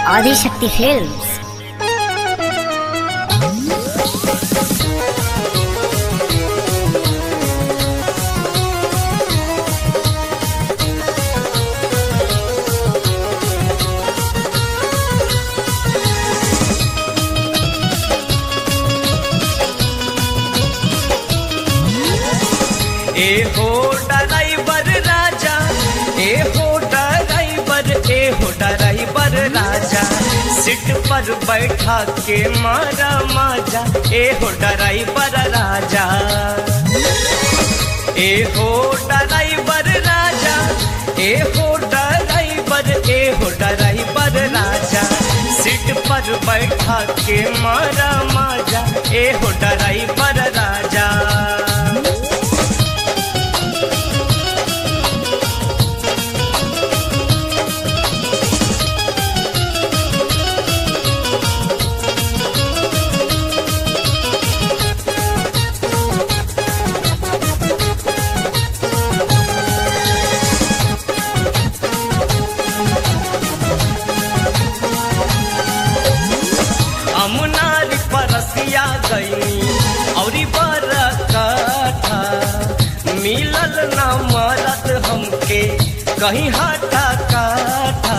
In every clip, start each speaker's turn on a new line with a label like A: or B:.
A: Adishakti films
B: ए हो driver राजा ए हो driver ए हो ड्राइवर राजा सीट पर बैठा के मारा माजा ए हो ड्राइवर राजा ए हो ड्राइवर राजा ए हो ड्राइवर ए हो ड्राइवर राजा सीट पर बैठा के मारा माजा ए हो ड्राइवर राजा अमुनारी परसिया गईनी औरी बरकठा मिलल ना मरद हमके कहीं हटा काठा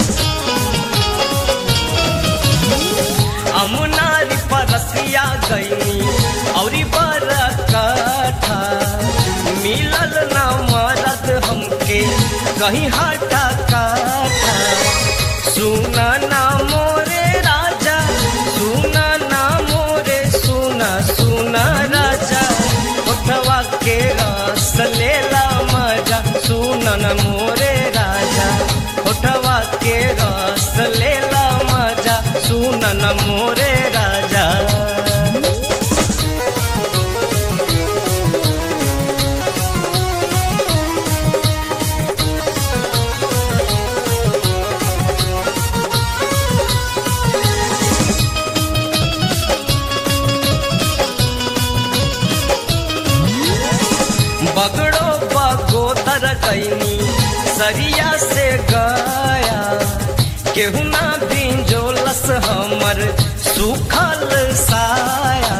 B: अमुनारी परसिया गईनी औरी बरकठा मिलल ना मरद हमके कहीं हटा काठा सुना ना मोरे राजा सुना ना मोरे सुना सुना राजा उठवा के रस लेला मजा सुना ना मोरे राजा उठवा के रस लेला मजा सुना ना मोरे राजा बगड़ो बगोदर कैनी सरिया से गया केहू ना बिंजोलस हमर सुखल साया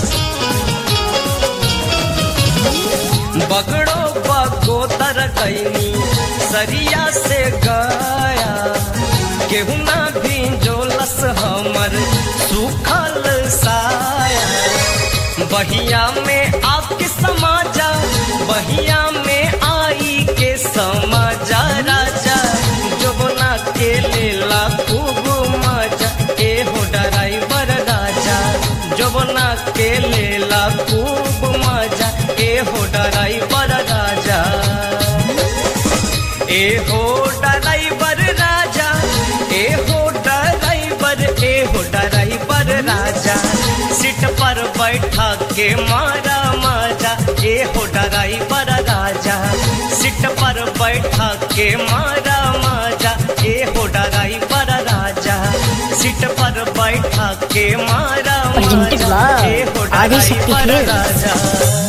B: बगड़ो बगोदर कैनी सरिया से गया केहू ना बिंजोलस हमर सुखल साया बहिया में आपके समाजा बहिया में आई के समाजा राजा जोबना के लेला खूब मजा ए हो ड्राइवर राजा जोबना के लेला खूब मजा ए हो ड्राइवर राजा ए हो ड्राइवर राजा ए हो ड्राइवर ए हो ड्राइवर राजा सीट पर बैठा के मारा माजा ए हो ड्राइवर राजा सीट पर बैठा के मारा माजा ए हो ड्राइवर राजा सीट पर बैठा के मारा
A: Presented
B: माजा
A: by
B: ए हो
A: आदिशक्ति
B: ड्राइवर
A: Films.
B: राजा